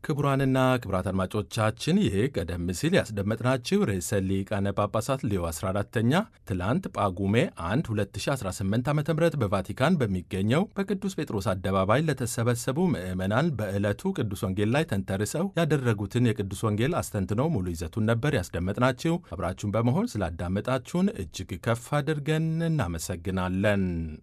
ክቡራንና ክቡራት አድማጮቻችን ይህ ቀደም ሲል ያስደመጥናችሁ ርዕሰ ሊቃነ ጳጳሳት ሌዮ 14ተኛ ትላንት ጳጉሜ 1 2018 ዓ ም በቫቲካን በሚገኘው በቅዱስ ጴጥሮስ አደባባይ ለተሰበሰቡ ምዕመናን በዕለቱ ቅዱስ ወንጌል ላይ ተንተርሰው ያደረጉትን የቅዱስ ወንጌል አስተንትነው ሙሉ ይዘቱን ነበር ያስደመጥናችሁ። አብራችሁን በመሆን ስላዳመጣችሁን እጅግ ከፍ አድርገን እናመሰግናለን።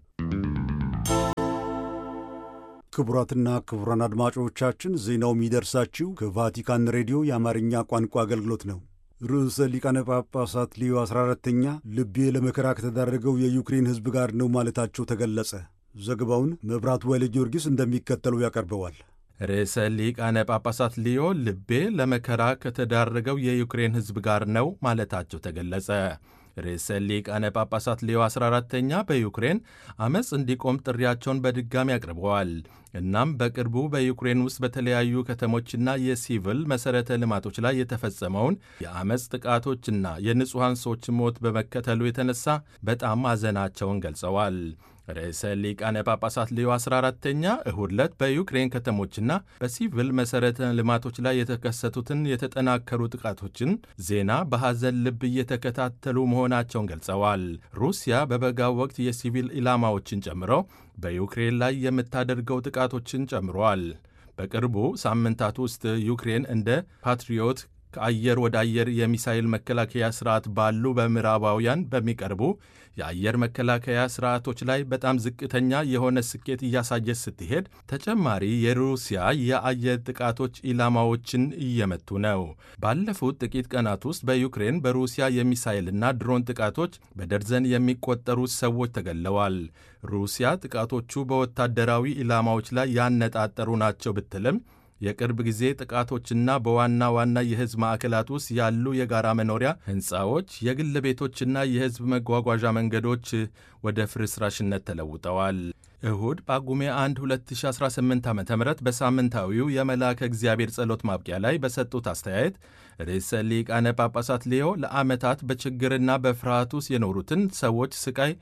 ክቡራትና ክቡራን አድማጮቻችን ዜናው የሚደርሳችሁ ከቫቲካን ሬዲዮ የአማርኛ ቋንቋ አገልግሎት ነው። ርዕሰ ሊቃነ ጳጳሳት ሊዮ 14ተኛ ልቤ ለመከራ ከተዳረገው የዩክሬን ሕዝብ ጋር ነው ማለታቸው ተገለጸ። ዘገባውን መብራቱ ወይለ ጊዮርጊስ እንደሚከተለው ያቀርበዋል። ርዕሰ ሊቃነ ጳጳሳት ሊዮ ልቤ ለመከራ ከተዳረገው የዩክሬን ሕዝብ ጋር ነው ማለታቸው ተገለጸ። ርዕሰ ሊቃነ ጳጳሳት ሌዮ 14ተኛ በዩክሬን አመፅ እንዲቆም ጥሪያቸውን በድጋሚ አቅርበዋል። እናም በቅርቡ በዩክሬን ውስጥ በተለያዩ ከተሞችና የሲቪል መሠረተ ልማቶች ላይ የተፈጸመውን የአመፅ ጥቃቶችና የንጹሐን ሰዎች ሞት በመከተሉ የተነሳ በጣም ማዘናቸውን ገልጸዋል። ርዕሰ ሊቃነ ጳጳሳት ሌዮ 14ተኛ እሁድ ዕለት በዩክሬን ከተሞችና በሲቪል መሠረተ ልማቶች ላይ የተከሰቱትን የተጠናከሩ ጥቃቶችን ዜና በሐዘን ልብ እየተከታተሉ መሆናቸውን ገልጸዋል። ሩሲያ በበጋው ወቅት የሲቪል ኢላማዎችን ጨምሮ በዩክሬን ላይ የምታደርገው ጥቃቶችን ጨምሯል። በቅርቡ ሳምንታት ውስጥ ዩክሬን እንደ ፓትሪዮት ከአየር ወደ አየር የሚሳይል መከላከያ ስርዓት ባሉ በምዕራባውያን በሚቀርቡ የአየር መከላከያ ስርዓቶች ላይ በጣም ዝቅተኛ የሆነ ስኬት እያሳየች ስትሄድ ተጨማሪ የሩሲያ የአየር ጥቃቶች ኢላማዎችን እየመቱ ነው። ባለፉት ጥቂት ቀናት ውስጥ በዩክሬን በሩሲያ የሚሳይልና ድሮን ጥቃቶች በደርዘን የሚቆጠሩ ሰዎች ተገለዋል። ሩሲያ ጥቃቶቹ በወታደራዊ ኢላማዎች ላይ ያነጣጠሩ ናቸው ብትልም የቅርብ ጊዜ ጥቃቶችና በዋና ዋና የሕዝብ ማዕከላት ውስጥ ያሉ የጋራ መኖሪያ ሕንፃዎች፣ የግል ቤቶችና የሕዝብ መጓጓዣ መንገዶች ወደ ፍርስራሽነት ተለውጠዋል። እሁድ ጳጉሜ 1 2018 ዓ ም በሳምንታዊው የመልአከ እግዚአብሔር ጸሎት ማብቂያ ላይ በሰጡት አስተያየት ርዕሰ ሊቃነ ጳጳሳት ሌዮ ለዓመታት በችግርና በፍርሃት ውስጥ የኖሩትን ሰዎች ስቃይ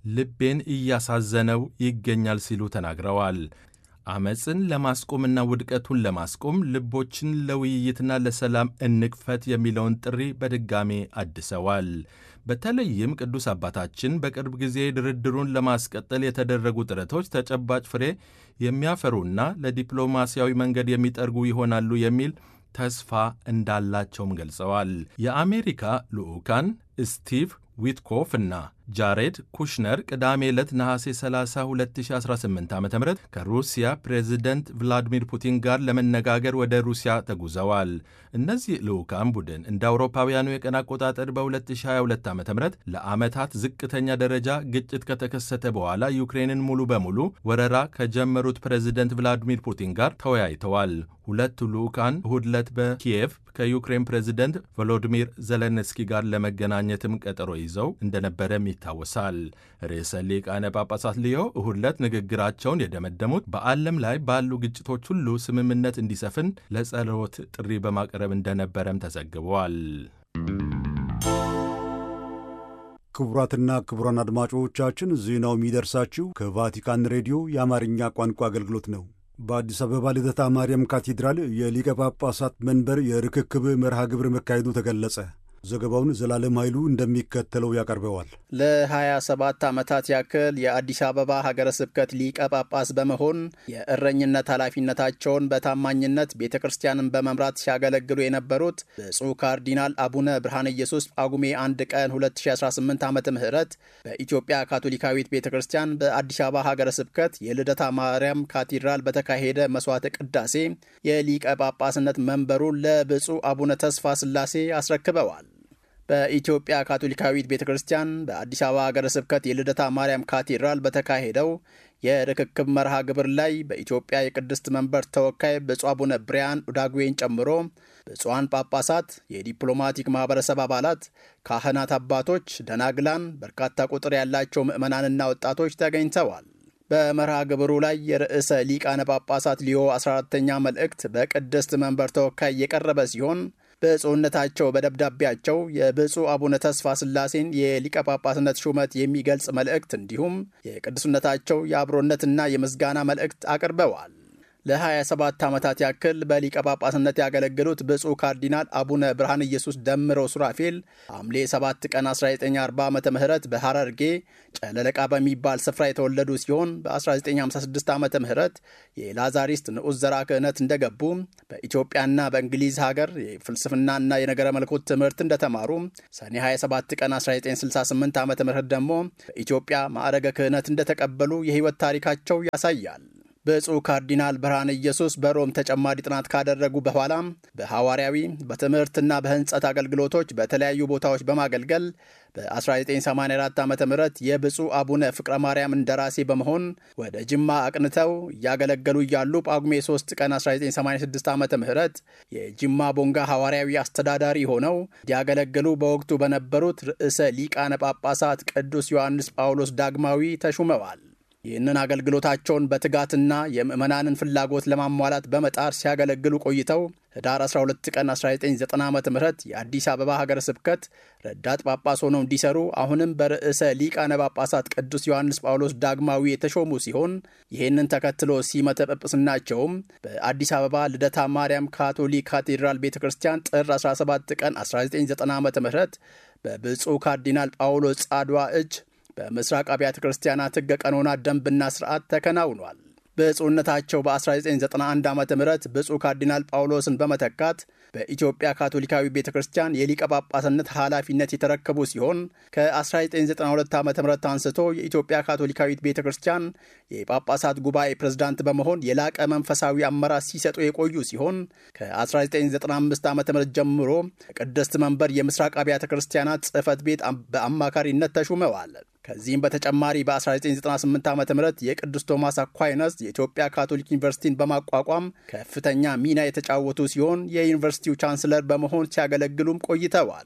ልቤን እያሳዘነው ይገኛል ሲሉ ተናግረዋል። አመፅን ለማስቆምና ውድቀቱን ለማስቆም ልቦችን ለውይይትና ለሰላም እንክፈት የሚለውን ጥሪ በድጋሜ አድሰዋል። በተለይም ቅዱስ አባታችን በቅርብ ጊዜ ድርድሩን ለማስቀጠል የተደረጉ ጥረቶች ተጨባጭ ፍሬ የሚያፈሩና ለዲፕሎማሲያዊ መንገድ የሚጠርጉ ይሆናሉ የሚል ተስፋ እንዳላቸውም ገልጸዋል። የአሜሪካ ልዑካን ስቲቭ ዊትኮፍ እና ጃሬድ ኩሽነር ቅዳሜ ዕለት ነሐሴ 30 2018 ዓ ም ከሩሲያ ፕሬዚደንት ቭላዲሚር ፑቲን ጋር ለመነጋገር ወደ ሩሲያ ተጉዘዋል። እነዚህ ልዑካን ቡድን እንደ አውሮፓውያኑ የቀን አቆጣጠር በ2022 ዓ ም ለዓመታት ዝቅተኛ ደረጃ ግጭት ከተከሰተ በኋላ ዩክሬንን ሙሉ በሙሉ ወረራ ከጀመሩት ፕሬዚደንት ቭላዲሚር ፑቲን ጋር ተወያይተዋል። ሁለቱ ልዑካን እሁድ ዕለት በኪየቭ ከዩክሬን ፕሬዚደንት ቮሎዲሚር ዘለንስኪ ጋር ለመገናኘትም ቀጠሮ ይዘው እንደነበረም ይታወሳል። ርዕሰ ሊቃነ ጳጳሳት ሊዮ እሁድ ዕለት ንግግራቸውን የደመደሙት በዓለም ላይ ባሉ ግጭቶች ሁሉ ስምምነት እንዲሰፍን ለጸሎት ጥሪ በማቅረብ እንደነበረም ተዘግቧል። ክቡራትና ክቡራን አድማጮቻችን ዜናው የሚደርሳችሁ ከቫቲካን ሬዲዮ የአማርኛ ቋንቋ አገልግሎት ነው። በአዲስ አበባ ልደታ ማርያም ካቴድራል የሊቀ ጳጳሳት መንበር የርክክብ መርሃ ግብር መካሄዱ ተገለጸ። ዘገባውን ዘላለም ኃይሉ እንደሚከተለው ያቀርበዋል። ለ27 ዓመታት ያክል የአዲስ አበባ ሀገረ ስብከት ሊቀ ጳጳስ በመሆን የእረኝነት ኃላፊነታቸውን በታማኝነት ቤተ ክርስቲያንን በመምራት ሲያገለግሉ የነበሩት ብፁዕ ካርዲናል አቡነ ብርሃነ ኢየሱስ ጳጉሜ 1 ቀን 2018 ዓ ም በኢትዮጵያ ካቶሊካዊት ቤተ ክርስቲያን በአዲስ አበባ ሀገረ ስብከት የልደታ ማርያም ካቴድራል በተካሄደ መስዋዕተ ቅዳሴ የሊቀ ጳጳስነት መንበሩን ለብፁዕ አቡነ ተስፋ ሥላሴ አስረክበዋል። በኢትዮጵያ ካቶሊካዊት ቤተ ክርስቲያን በአዲስ አበባ ሀገረ ስብከት የልደታ ማርያም ካቴድራል በተካሄደው የርክክብ መርሃ ግብር ላይ በኢትዮጵያ የቅድስት መንበር ተወካይ ብፁዕ አቡነ ብርያን ኡዳጉዌን ጨምሮ ብፁዓን ጳጳሳት፣ የዲፕሎማቲክ ማህበረሰብ አባላት፣ ካህናት፣ አባቶች፣ ደናግላን፣ በርካታ ቁጥር ያላቸው ምዕመናንና ወጣቶች ተገኝተዋል። በመርሃ ግብሩ ላይ የርዕሰ ሊቃነ ጳጳሳት ሊዮ 14ተኛ መልእክት በቅድስት መንበር ተወካይ የቀረበ ሲሆን ብፁዕነታቸው በደብዳቤያቸው የብፁዕ አቡነ ተስፋ ሥላሴን የሊቀ ጳጳስነት ሹመት የሚገልጽ መልእክት እንዲሁም የቅዱስነታቸው የአብሮነትና የምስጋና መልእክት አቅርበዋል። ለ27 ዓመታት ያክል በሊቀ ጳጳስነት ያገለገሉት ብፁዕ ካርዲናል አቡነ ብርሃነ ኢየሱስ ደምረው ሱራፌል ሐምሌ 7 ቀን 1940 ዓ ም በሐረርጌ ጨለለቃ በሚባል ስፍራ የተወለዱ ሲሆን በ1956 ዓ ም የላዛሪስት ንዑስ ዘርዓ ክህነት እንደገቡ በኢትዮጵያና በእንግሊዝ ሀገር የፍልስፍናና የነገረ መለኮት ትምህርት እንደተማሩ ሰኔ 27 ቀን 1968 ዓ ም ደግሞ በኢትዮጵያ ማዕረገ ክህነት እንደተቀበሉ የሕይወት ታሪካቸው ያሳያል። ብፁዕ ካርዲናል ብርሃነ ኢየሱስ በሮም ተጨማሪ ጥናት ካደረጉ በኋላም በሐዋርያዊ በትምህርትና በሕንጸት አገልግሎቶች በተለያዩ ቦታዎች በማገልገል በ1984 ዓ ም የብፁዕ አቡነ ፍቅረ ማርያም እንደራሴ በመሆን ወደ ጅማ አቅንተው እያገለገሉ እያሉ ጳጉሜ 3 ቀን 1986 ዓ ም የጅማ ቦንጋ ሐዋርያዊ አስተዳዳሪ ሆነው እንዲያገለግሉ በወቅቱ በነበሩት ርዕሰ ሊቃነ ጳጳሳት ቅዱስ ዮሐንስ ጳውሎስ ዳግማዊ ተሹመዋል። ይህንን አገልግሎታቸውን በትጋትና የምዕመናንን ፍላጎት ለማሟላት በመጣር ሲያገለግሉ ቆይተው ህዳር 12 ቀን 1990 ዓ ም የአዲስ አበባ ሀገረ ስብከት ረዳት ጳጳስ ሆነው እንዲሰሩ አሁንም በርዕሰ ሊቃነ ጳጳሳት ቅዱስ ዮሐንስ ጳውሎስ ዳግማዊ የተሾሙ ሲሆን ይህንን ተከትሎ ሲመተ ጵጵስናቸውም በአዲስ አበባ ልደታ ማርያም ካቶሊክ ካቴድራል ቤተ ክርስቲያን ጥር 17 ቀን 1990 ዓ ም በብፁዕ ካርዲናል ጳውሎስ ጻድዋ እጅ በምስራቅ አብያተ ክርስቲያናት ሕገ ቀኖና ደንብና ስርዓት ተከናውኗል። ብፁዕነታቸው በ1991 ዓ ም ብፁዕ ካርዲናል ጳውሎስን በመተካት በኢትዮጵያ ካቶሊካዊ ቤተ ክርስቲያን የሊቀ ጳጳስነት ኃላፊነት የተረከቡ ሲሆን ከ1992 ዓ ም አንስቶ የኢትዮጵያ ካቶሊካዊት ቤተ ክርስቲያን የጳጳሳት ጉባኤ ፕሬዝዳንት በመሆን የላቀ መንፈሳዊ አመራር ሲሰጡ የቆዩ ሲሆን ከ1995 ዓ ም ጀምሮ ቅድስት መንበር የምስራቅ አብያተ ክርስቲያናት ጽሕፈት ቤት በአማካሪነት ተሹመዋል። ከዚህም በተጨማሪ በ1998 ዓ ም የቅዱስ ቶማስ አኳይነስ የኢትዮጵያ ካቶሊክ ዩኒቨርሲቲን በማቋቋም ከፍተኛ ሚና የተጫወቱ ሲሆን የዩኒቨርሲቲው ቻንስለር በመሆን ሲያገለግሉም ቆይተዋል።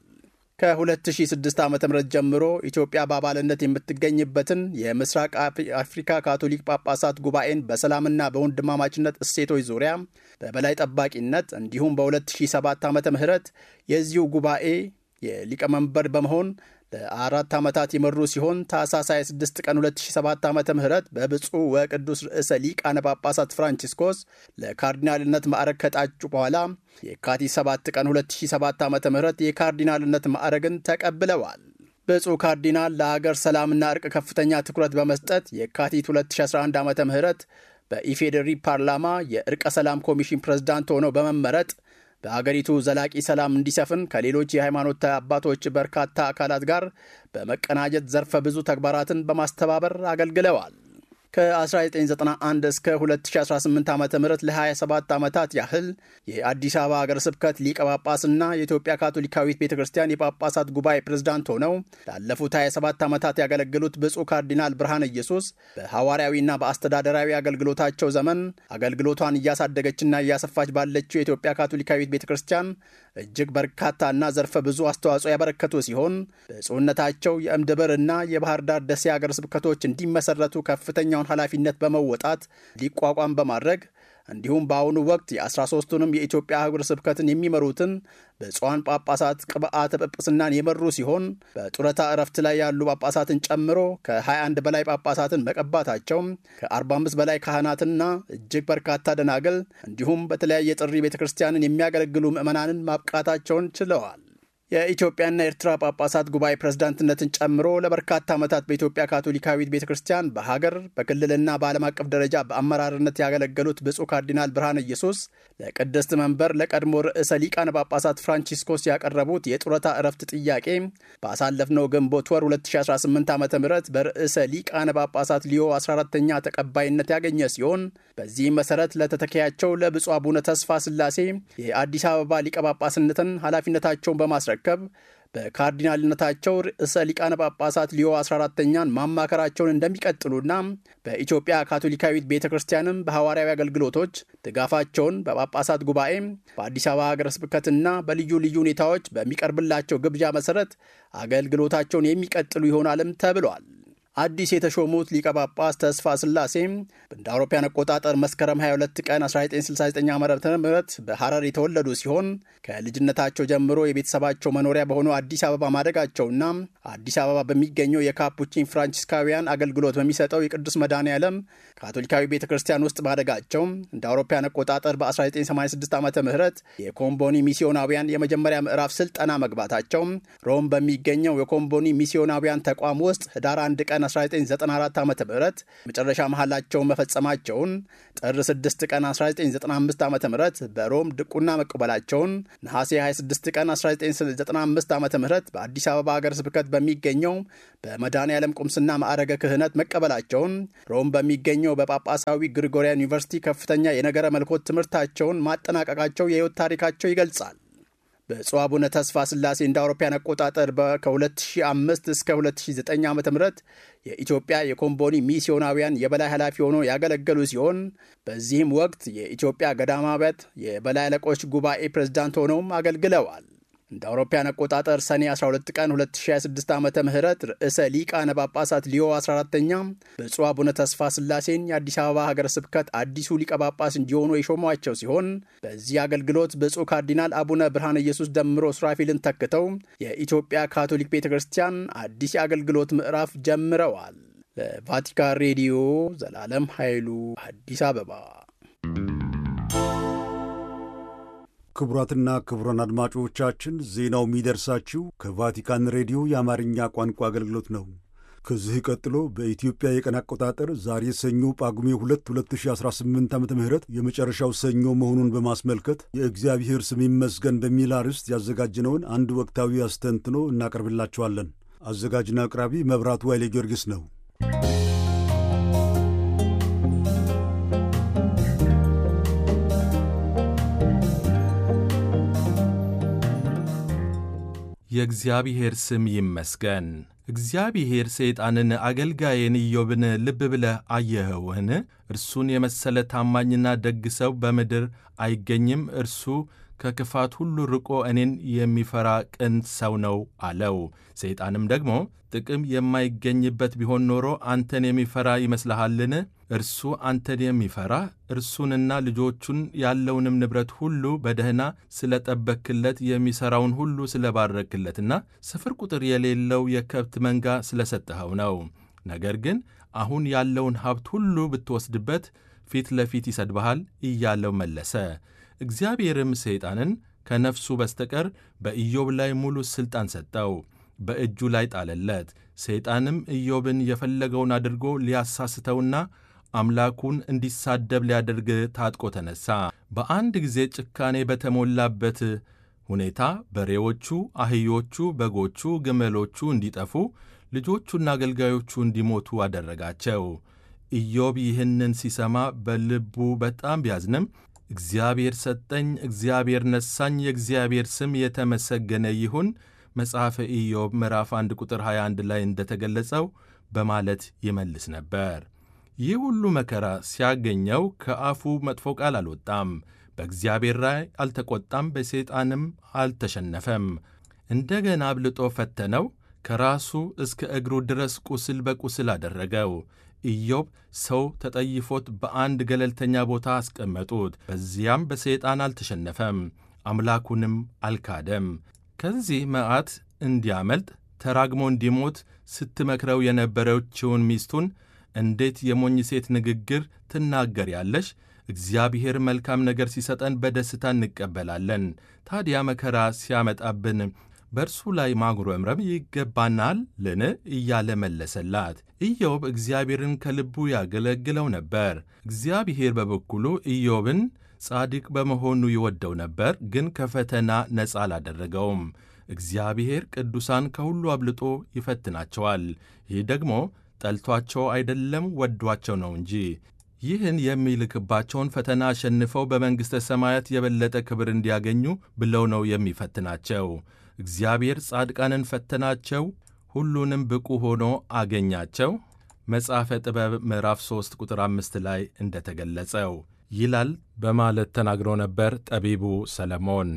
ከ2006 ዓ ም ጀምሮ ኢትዮጵያ በአባልነት የምትገኝበትን የምስራቅ አፍሪካ ካቶሊክ ጳጳሳት ጉባኤን በሰላምና በወንድማማችነት እሴቶች ዙሪያ በበላይ ጠባቂነት እንዲሁም በ2007 ዓ ም የዚሁ ጉባኤ የሊቀመንበር በመሆን ለአራት ዓመታት የመሩ ሲሆን ታኅሳስ 26 ቀን 2007 ዓ ም በብፁዕ ወቅዱስ ርዕሰ ሊቃነ ጳጳሳት ፍራንቺስኮስ ለካርዲናልነት ማዕረግ ከጣጩ በኋላ የካቲት 7 ቀን 2007 ዓ ም የካርዲናልነት ማዕረግን ተቀብለዋል። ብፁዕ ካርዲናል ለአገር ሰላምና እርቅ ከፍተኛ ትኩረት በመስጠት የካቲት 2011 ዓ ም በኢፌዴሪ ፓርላማ የእርቀ ሰላም ኮሚሽን ፕሬዝዳንት ሆነው በመመረጥ በአገሪቱ ዘላቂ ሰላም እንዲሰፍን ከሌሎች የሃይማኖት አባቶች በርካታ አካላት ጋር በመቀናጀት ዘርፈ ብዙ ተግባራትን በማስተባበር አገልግለዋል። ከ1991 እስከ 2018 ዓ ም ለ27 ዓመታት ያህል የአዲስ አበባ ሀገረ ስብከት ሊቀ ጳጳስና የኢትዮጵያ ካቶሊካዊት ቤተ ክርስቲያን የጳጳሳት ጉባኤ ፕሬዝዳንት ሆነው ላለፉት 27 ዓመታት ያገለግሉት ብፁዕ ካርዲናል ብርሃነ ኢየሱስ በሐዋርያዊና በአስተዳደራዊ አገልግሎታቸው ዘመን አገልግሎቷን እያሳደገችና እያሰፋች ባለችው የኢትዮጵያ ካቶሊካዊት ቤተ ክርስቲያን እጅግ በርካታና ዘርፈ ብዙ አስተዋጽኦ ያበረከቱ ሲሆን ብፁዕነታቸው የእምድብርና የባህር ዳር ደሴ ሀገረ ስብከቶች እንዲመሰረቱ ከፍተኛውን ኃላፊነት በመወጣት ሊቋቋም በማድረግ እንዲሁም በአሁኑ ወቅት የ13ቱንም የኢትዮጵያ አህጉረ ስብከትን የሚመሩትን ብፁዓን ጳጳሳት ቅብአተ ጵጵስናን የመሩ ሲሆን በጡረታ እረፍት ላይ ያሉ ጳጳሳትን ጨምሮ ከ21 በላይ ጳጳሳትን መቀባታቸው ከ45 በላይ ካህናትና እጅግ በርካታ ደናግል እንዲሁም በተለያየ ጥሪ ቤተ ክርስቲያንን የሚያገለግሉ ምዕመናንን ማብቃታቸውን ችለዋል። የኢትዮጵያና ኤርትራ ጳጳሳት ጉባኤ ፕሬዝዳንትነትን ጨምሮ ለበርካታ ዓመታት በኢትዮጵያ ካቶሊካዊት ቤተ ክርስቲያን በሀገር በክልልና በዓለም አቀፍ ደረጃ በአመራርነት ያገለገሉት ብፁዕ ካርዲናል ብርሃነ ኢየሱስ ለቅድስት መንበር ለቀድሞ ርዕሰ ሊቃነ ጳጳሳት ፍራንቺስኮስ ያቀረቡት የጡረታ እረፍት ጥያቄ ባሳለፍነው ግንቦት ወር 2018 ዓ ም በርዕሰ ሊቃነ ጳጳሳት ሊዮ 14ተኛ ተቀባይነት ያገኘ ሲሆን በዚህም መሰረት ለተተኪያቸው ለብፁዕ አቡነ ተስፋ ስላሴ የአዲስ አበባ ሊቀ ጳጳስነትን ኃላፊነታቸውን በማስረ በማስረከብ በካርዲናልነታቸው ርዕሰ ሊቃነ ጳጳሳት ሊዮ 14ተኛን ማማከራቸውን እንደሚቀጥሉና በኢትዮጵያ ካቶሊካዊት ቤተ ክርስቲያንም በሐዋርያዊ አገልግሎቶች ድጋፋቸውን በጳጳሳት ጉባኤ በአዲስ አበባ ሀገረ ስብከትና በልዩ ልዩ ሁኔታዎች በሚቀርብላቸው ግብዣ መሰረት አገልግሎታቸውን የሚቀጥሉ ይሆናልም ተብሏል። አዲስ የተሾሙት ሊቀ ጳጳስ ተስፋ ስላሴም እንደ አውሮፓውያን አቆጣጠር መስከረም 22 ቀን 1969 ዓ ም በሐረር የተወለዱ ሲሆን ከልጅነታቸው ጀምሮ የቤተሰባቸው መኖሪያ በሆነው አዲስ አበባ ማደጋቸውና አዲስ አበባ በሚገኘው የካፑቺን ፍራንቺስካውያን አገልግሎት በሚሰጠው የቅዱስ መድኃኔ ዓለም ካቶሊካዊ ቤተ ክርስቲያን ውስጥ ማደጋቸው እንደ አውሮፓውያን አቆጣጠር በ1986 ዓ ም የኮምቦኒ ሚስዮናውያን የመጀመሪያ ምዕራፍ ስልጠና መግባታቸው ሮም በሚገኘው የኮምቦኒ ሚስዮናውያን ተቋም ውስጥ ህዳር 1 ቀን 1994 ዓ ም መጨረሻ መሐላቸውን መፈጸማቸውን ጥር 6 ቀን 1995 ዓ ም በሮም ድቁና መቀበላቸውን ነሐሴ 26 ቀን 1995 ዓ ም በአዲስ አበባ ሀገረ ስብከት በሚገኘው በመድኃኔ ዓለም ቁምስና ማዕረገ ክህነት መቀበላቸውን ሮም በሚገኘው በጳጳሳዊ ግሪጎሪያን ዩኒቨርሲቲ ከፍተኛ የነገረ መልኮት ትምህርታቸውን ማጠናቀቃቸው የሕይወት ታሪካቸው ይገልጻል። ብፁዕ አቡነ ተስፋ ስላሴ እንደ አውሮፓያን አቆጣጠር ከ2005 እስከ 2009 ዓ ም የኢትዮጵያ የኮምቦኒ ሚስዮናውያን የበላይ ኃላፊ ሆኖ ያገለገሉ ሲሆን በዚህም ወቅት የኢትዮጵያ ገዳማውያት የበላይ አለቆች ጉባኤ ፕሬዝዳንት ሆነውም አገልግለዋል። እንደ አውሮፓያን አቆጣጠር ሰኔ 12 ቀን 2026 ዓ ም ርዕሰ ሊቃነ ጳጳሳት ሊዮ 14ተኛ ብፁዕ አቡነ ተስፋ ስላሴን የአዲስ አበባ ሀገረ ስብከት አዲሱ ሊቀ ጳጳስ እንዲሆኑ የሾሟቸው ሲሆን በዚህ አገልግሎት ብፁዕ ካርዲናል አቡነ ብርሃነ ኢየሱስ ደምሮ ሱራፊልን ተክተው የኢትዮጵያ ካቶሊክ ቤተ ክርስቲያን አዲስ የአገልግሎት ምዕራፍ ጀምረዋል። ለቫቲካን ሬዲዮ ዘላለም ኃይሉ አዲስ አበባ። ክቡራትና ክቡራን አድማጮቻችን ዜናው የሚደርሳችሁ ከቫቲካን ሬዲዮ የአማርኛ ቋንቋ አገልግሎት ነው። ከዚህ ቀጥሎ በኢትዮጵያ የቀን አቆጣጠር ዛሬ ሰኞ ጳጉሜ 2 2018 ዓ ም የመጨረሻው ሰኞ መሆኑን በማስመልከት የእግዚአብሔር ስም ይመስገን በሚል አርዕስት ያዘጋጅነውን አንድ ወቅታዊ አስተንትኖ እናቀርብላችኋለን። አዘጋጅና አቅራቢ መብራቱ ኃይሌ ጊዮርጊስ ነው። የእግዚአብሔር ስም ይመስገን። እግዚአብሔር ሰይጣንን አገልጋዬን ኢዮብን ልብ ብለህ አየኸውህን? እርሱን የመሰለ ታማኝና ደግ ሰው በምድር አይገኝም። እርሱ ከክፋት ሁሉ ርቆ እኔን የሚፈራ ቅን ሰው ነው አለው። ሰይጣንም ደግሞ ጥቅም የማይገኝበት ቢሆን ኖሮ አንተን የሚፈራ ይመስልሃልን? እርሱ አንተን የሚፈራ እርሱንና ልጆቹን ያለውንም ንብረት ሁሉ በደህና ስለ ጠበክለት የሚሠራውን ሁሉ ስለ ባረክለትና ስፍር ቁጥር የሌለው የከብት መንጋ ስለ ሰጠኸው ነው። ነገር ግን አሁን ያለውን ሀብት ሁሉ ብትወስድበት ፊት ለፊት ይሰድብሃል እያለው መለሰ። እግዚአብሔርም ሰይጣንን ከነፍሱ በስተቀር በኢዮብ ላይ ሙሉ ሥልጣን ሰጠው፣ በእጁ ላይ ጣለለት። ሰይጣንም ኢዮብን የፈለገውን አድርጎ ሊያሳስተውና አምላኩን እንዲሳደብ ሊያደርግ ታጥቆ ተነሣ። በአንድ ጊዜ ጭካኔ በተሞላበት ሁኔታ በሬዎቹ፣ አህዮቹ፣ በጎቹ፣ ግመሎቹ እንዲጠፉ ልጆቹና አገልጋዮቹ እንዲሞቱ አደረጋቸው። ኢዮብ ይህንን ሲሰማ በልቡ በጣም ቢያዝንም እግዚአብሔር ሰጠኝ፣ እግዚአብሔር ነሳኝ፣ የእግዚአብሔር ስም የተመሰገነ ይሁን መጽሐፈ ኢዮብ ምዕራፍ 1 ቁጥር 21 ላይ እንደተገለጸው በማለት ይመልስ ነበር። ይህ ሁሉ መከራ ሲያገኘው ከአፉ መጥፎ ቃል አልወጣም። በእግዚአብሔር ላይ አልተቆጣም፣ በሰይጣንም አልተሸነፈም። እንደገና አብልጦ ፈተነው፣ ከራሱ እስከ እግሩ ድረስ ቁስል በቁስል አደረገው። ኢዮብ ሰው ተጠይፎት በአንድ ገለልተኛ ቦታ አስቀመጡት። በዚያም በሰይጣን አልተሸነፈም፣ አምላኩንም አልካደም። ከዚህ መዓት እንዲያመልጥ ተራግሞ እንዲሞት ስትመክረው የነበረችውን ሚስቱን እንዴት የሞኝ ሴት ንግግር ትናገሪያለሽ? እግዚአብሔር መልካም ነገር ሲሰጠን በደስታ እንቀበላለን። ታዲያ መከራ ሲያመጣብን በእርሱ ላይ ማጉረምረም ይገባናል ልን እያለ መለሰላት። ኢዮብ እግዚአብሔርን ከልቡ ያገለግለው ነበር። እግዚአብሔር በበኩሉ ኢዮብን ጻድቅ በመሆኑ ይወደው ነበር፣ ግን ከፈተና ነፃ አላደረገውም። እግዚአብሔር ቅዱሳን ከሁሉ አብልጦ ይፈትናቸዋል። ይህ ደግሞ ጠልቷቸው አይደለም ወዷቸው ነው እንጂ። ይህን የሚልክባቸውን ፈተና አሸንፈው በመንግሥተ ሰማያት የበለጠ ክብር እንዲያገኙ ብለው ነው የሚፈትናቸው። እግዚአብሔር ጻድቃንን ፈተናቸው፣ ሁሉንም ብቁ ሆኖ አገኛቸው። መጽሐፈ ጥበብ ምዕራፍ 3 ቁጥር 5 ላይ እንደተገለጸው ይላል በማለት ተናግሮ ነበር ጠቢቡ ሰለሞን።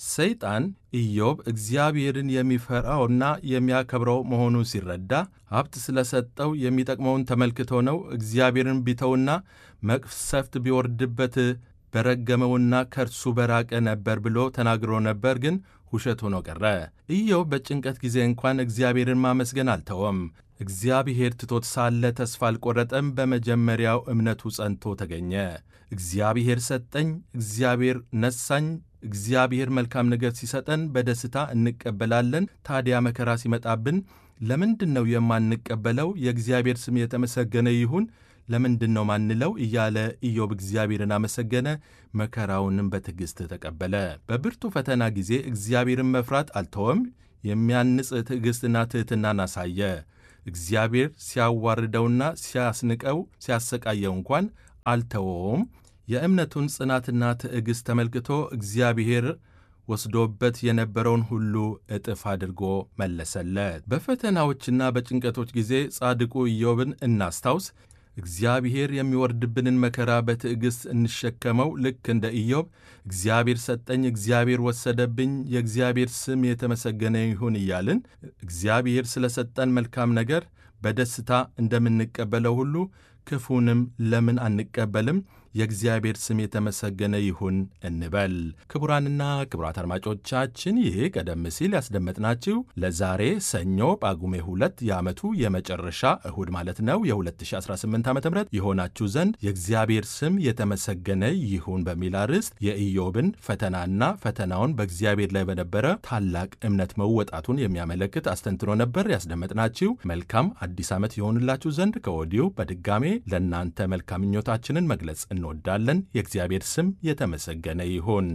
ሰይጣን ኢዮብ እግዚአብሔርን የሚፈራውና የሚያከብረው መሆኑን ሲረዳ ሀብት ስለሰጠው የሚጠቅመውን ተመልክቶ ነው እግዚአብሔርን ቢተውና መቅሰፍት ቢወርድበት በረገመውና ከእርሱ በራቀ ነበር ብሎ ተናግሮ ነበር። ግን ውሸት ሆኖ ቀረ። ኢዮብ በጭንቀት ጊዜ እንኳን እግዚአብሔርን ማመስገን አልተወም። እግዚአብሔር ትቶት ሳለ ተስፋ አልቆረጠም። በመጀመሪያው እምነቱ ጸንቶ ተገኘ። እግዚአብሔር ሰጠኝ፣ እግዚአብሔር ነሳኝ። እግዚአብሔር መልካም ነገር ሲሰጠን በደስታ እንቀበላለን። ታዲያ መከራ ሲመጣብን ለምንድን ነው የማንቀበለው? የእግዚአብሔር ስም የተመሰገነ ይሁን ለምንድን ነው ማንለው? እያለ ኢዮብ እግዚአብሔርን አመሰገነ። መከራውንም በትዕግሥት ተቀበለ። በብርቱ ፈተና ጊዜ እግዚአብሔርን መፍራት አልተወም። የሚያንጽ ትዕግሥትና ትሕትናን አሳየ። እግዚአብሔር ሲያዋርደውና ሲያስንቀው ሲያሰቃየው እንኳን አልተወውም። የእምነቱን ጽናትና ትዕግሥት ተመልክቶ እግዚአብሔር ወስዶበት የነበረውን ሁሉ እጥፍ አድርጎ መለሰለት። በፈተናዎችና በጭንቀቶች ጊዜ ጻድቁ ኢዮብን እናስታውስ። እግዚአብሔር የሚወርድብንን መከራ በትዕግሥት እንሸከመው። ልክ እንደ ኢዮብ እግዚአብሔር ሰጠኝ፣ እግዚአብሔር ወሰደብኝ፣ የእግዚአብሔር ስም የተመሰገነ ይሁን እያልን እግዚአብሔር ስለ ሰጠን መልካም ነገር በደስታ እንደምንቀበለው ሁሉ ክፉንም ለምን አንቀበልም? የእግዚአብሔር ስም የተመሰገነ ይሁን እንበል። ክቡራንና ክቡራት አድማጮቻችን ይህ ቀደም ሲል ያስደመጥናችሁ ለዛሬ ሰኞ ጳጉሜ ሁለት የዓመቱ የመጨረሻ እሁድ ማለት ነው የ2018 ዓ ም የሆናችሁ ዘንድ የእግዚአብሔር ስም የተመሰገነ ይሁን በሚል አርዕስት የኢዮብን ፈተናና ፈተናውን በእግዚአብሔር ላይ በነበረ ታላቅ እምነት መወጣቱን የሚያመለክት አስተንትኖ ነበር ያስደመጥናችሁ። መልካም አዲስ ዓመት የሆንላችሁ ዘንድ ከወዲሁ በድጋሜ ለእናንተ መልካም ምኞታችንን መግለጽ እንወዳለን። የእግዚአብሔር ስም የተመሰገነ ይሁን።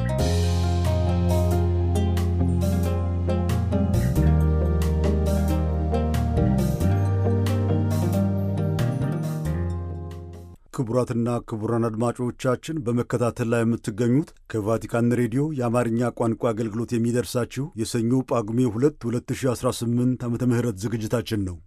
ክቡራትና ክቡራን አድማጮቻችን በመከታተል ላይ የምትገኙት ከቫቲካን ሬዲዮ የአማርኛ ቋንቋ አገልግሎት የሚደርሳችሁ የሰኞ ጳጉሜ 2 2018 ዓ ም ዝግጅታችን ነው።